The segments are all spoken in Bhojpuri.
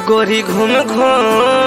गोरी घूम घूम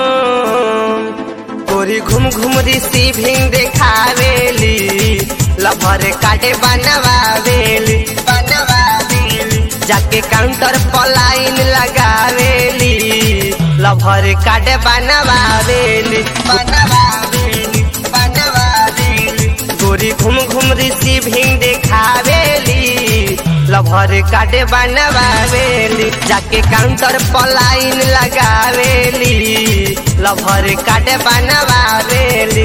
गोरी घूम घूम रिसीविंग देखावेली लभर काटे बनवावेली बनवावेली जाके काउंटर पर लाइन लगावेली लभर काटे बनवावेली बनवावेली बनवावेली गोरी घूम घूम रिसीविंग देखावेली लभर काटे बनवावेली जाके काउंटर पर लाइन लगावेली लभर काटे बनवावेली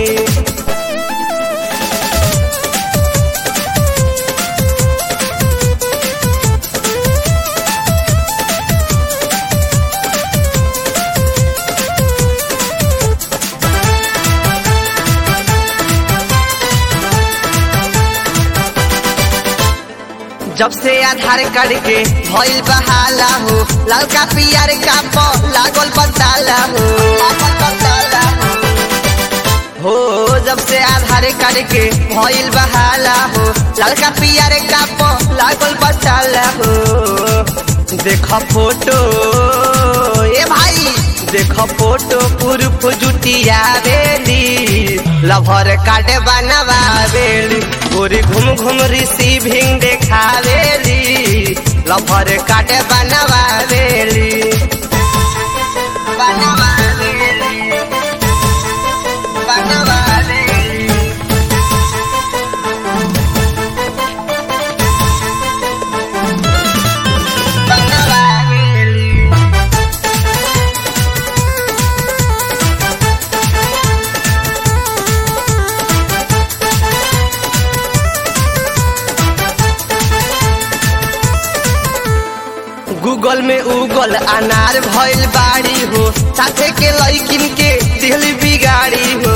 जब से आधार कार्ड के भइल बहाला हो ललका पियर का प लागल बताला हो लागल बताला हो हो जब से आधार कार्ड के भइल बहाला हो ललका पियर का प लागल बताला हो देख फोटो ए भाई देख फोटो प्रूफ जुटिया बेली लभर काट बनवावेली गोरी घूम घूम रिसीविंग देखावेली लभर काट बनवावेली बनवावेली बनवावेली बनवावेली गूगल में उगल अनार भइल बाड़ी हो साथे के लइकिन के दिल बिगाड़ी हो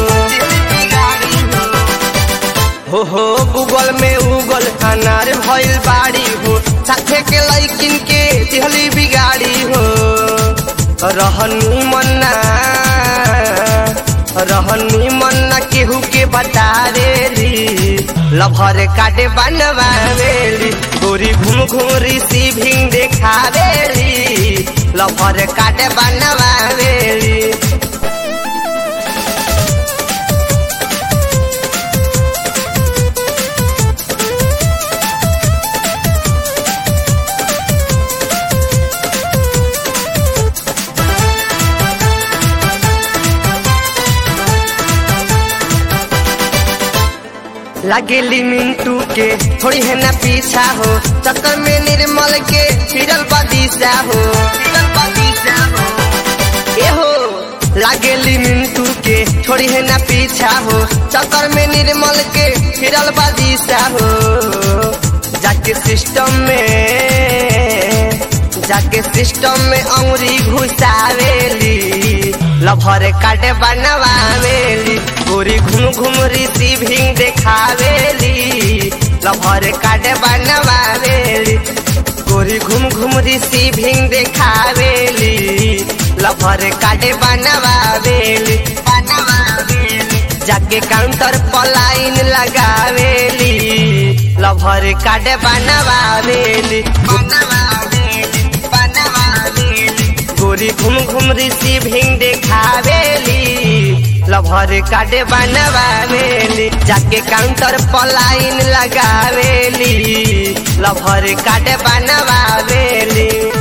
हो हो गूगल में उगल अनार भइल बाड़ी हो साथे के लइकिन के दिल बिगाड़ी हो रहनी मन्ना रहनी मन्ना केहू के बता देली लभर काटे बनवावेली गोरी घूम घूम रिसीविंग देखावेली लभर काटे बनवावेली लगेली मिंटू के थोड़ी है ना पीछा हो चक्कर में निर्मल के फिरल बदीसा हो फिरल बदीसा हो ए हो लागेली मिंटू के थोड़ी है ना पीछा हो चक्कर में निर्मल के फिरल बदीसा हो जाके सिस्टम में जाके सिस्टम में अंगुरी घुसावेली लभर काटे बनवावेली गोरी घूम घूम रिसीविंग देखावेली लभर काटे बनवावेली गोरी घूम घूम रिसीविंग देखावेली लभर काटे बनवावेली बनवावेली जाके काउंटर पर लाइन लगावेली लभर काटे बनवावेली बनवावेली बनवावेली गोरी घूम घूम रिसीविंग देखावेली लभर काटे बनवावेली जाके काउंटर पर लाइन लगावेली लभर काटे बनवावेली